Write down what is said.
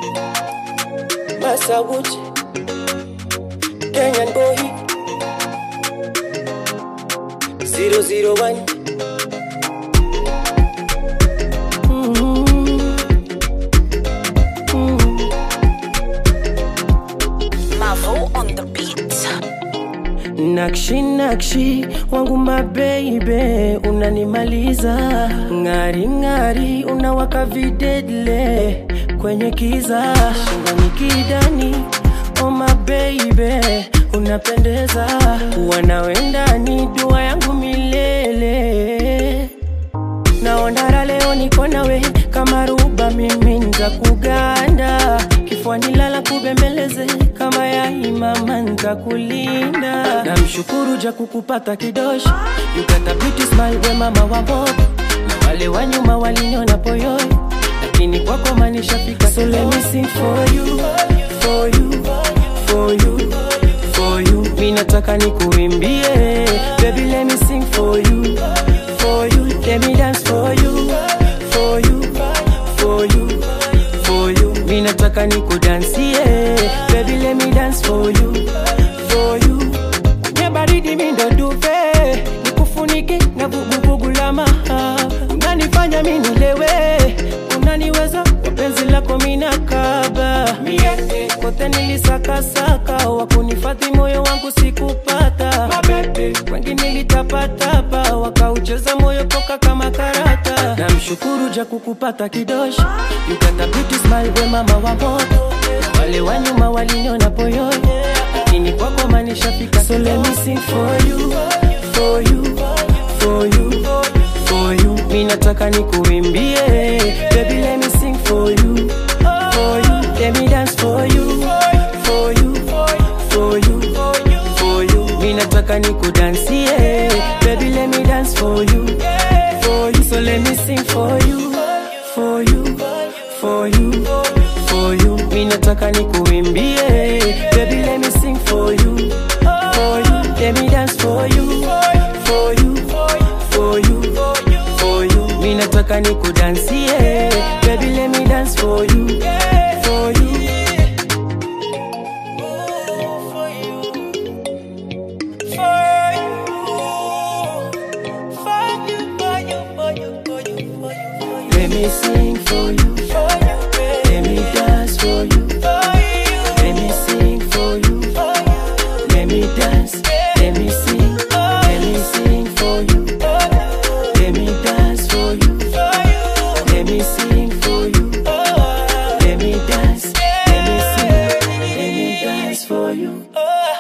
Masawuchi, Kenyan boy, 001. Mavo on the beat. Nakshi nakshi wangu mabeibe, unanimaliza ng'ari ng'ari, unawaka videdle kwenye kiza, shingoni kidani, oh mabeibe, unapendeza, wanawendani dua yangu milele naondara leo niko nawe kama ruba mimi nza kuganda kifuani lala kubembeleze kama ya imama ntakulinda namshukuru ja kukupata kidoshi you got a beauty smile we mama wa moto na wale wa nyuma waliniona poyoi lakini kwako manishafika so let me sing for you for you for you for you mi nataka nikuimbie baby let me sing for you for you let me dance for you for you for you for you mi nataka nikudansie baby let me dance for you for you kwenye baridi mi ndo duve nikufunike na vuguvugu la maha unanifanya mi nilewe unaniweza kwa penzi lako minakaba mie kote nilisakasaka wakunifadhi moyo wangu sikupata mabebe wengi nilitapatapa wakaucheza moyo poka kama karata namshukuru ja kukupata kidoshi you got a beauty smile we mama wa moto wale wa nyuma waliniona poyoi lakini kwako manishafika so let me sing for you for you for you for you mi nataka nikuimbie baby let me sing for you for you let me dance for you for you for you for you mi nataka nikudansie baby let me dance for you for you so let me sing for you for you for you for you mi nataka nikuimbie baby let me sing for you for you let me dance for you for you for you for you mi nataka nikudansie baby let me dance for you for you for you for you let me sing for you let me dance for you let me sing for you let me dance let me sing let me sing for you let me dance for you let me sing for you let me dance let me sing let me dance for you